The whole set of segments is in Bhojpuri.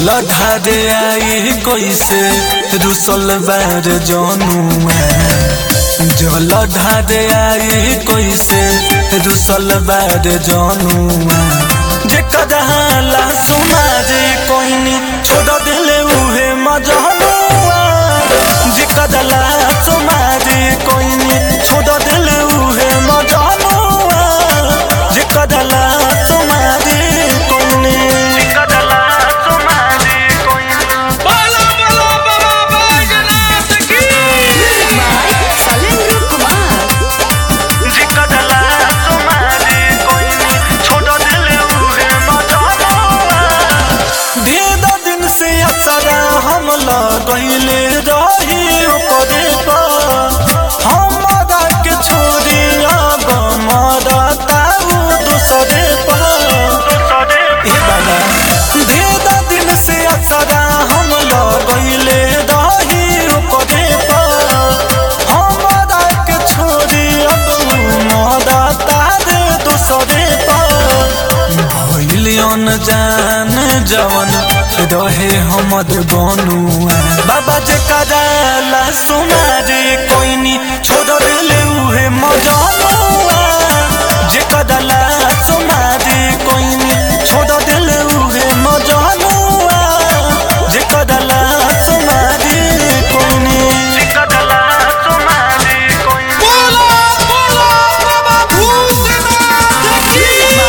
जल ढारे आई कैसे रुसल बार जनुआ जल ढारे आई कैसे रुसल बार जनुआ जे कदहाला सुमारे कोइनी छोड़ दिले उहे मजनुआ जे कदला सुमारे कोइनी छोड़ दिले उहे मजनुआ जे कदला सुमारे कोइनी जे कदला सुमारे कोइनी बोलो बोलो बाबा बैजनाथ की Salendro Kumar. जे कदला सुमारे कोइनी छोड़ दिले उहे मजनुआ दे दो दिन से असरा हम लगैले रही ओकरे पर हमरा के छोड़ी अब मरता उ दूसरे पर ए बाबा दे दो दिन से असरा हम लगैले रही ओकरे पर हमरा के छोड़ी अब मरता रे दूसरे पर भइलियन जान जवन रहे हमद बनुआ बाबा जे कदाला सुमारे कोइनी छोड़ दिले उहे मजनुआ जे कदाला सुमारे कोइनी छोड़ दिले उहे मजनुआ जे कदाला सुमारे कोइनी जे कदाला सुमारे कोइनी बोलो बोलो बाबा भूतनाथ की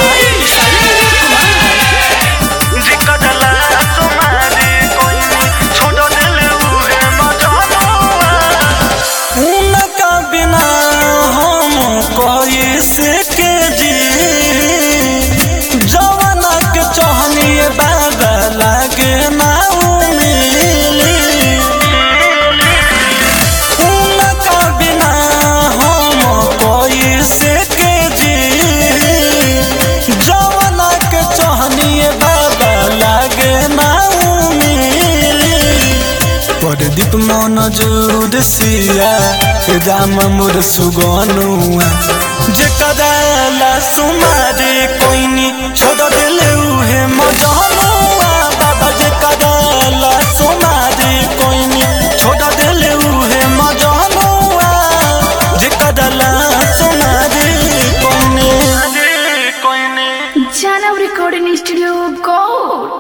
जे कदला तुम्हारे कोइनी छोड़ दिले उहे मजनुआ उनका बिना हम कैसे के जी जवाना के चहनिए बाबा लागे ना मिली उनका बिना हम कैसे के जी जवाना के चहनिए बाबा लागे ना मिली परदीप मन जोर सिया राम मोर सुगनुआ जे कदाला सुमारे कोइनी छोड़ दिले उहे मजनुआ बाबा जे कदाला सुमारे कोइनी छोड़ दिले उहे मजनुआ जे कदाला सुमारे कोइनी Janav Recording Studio, go!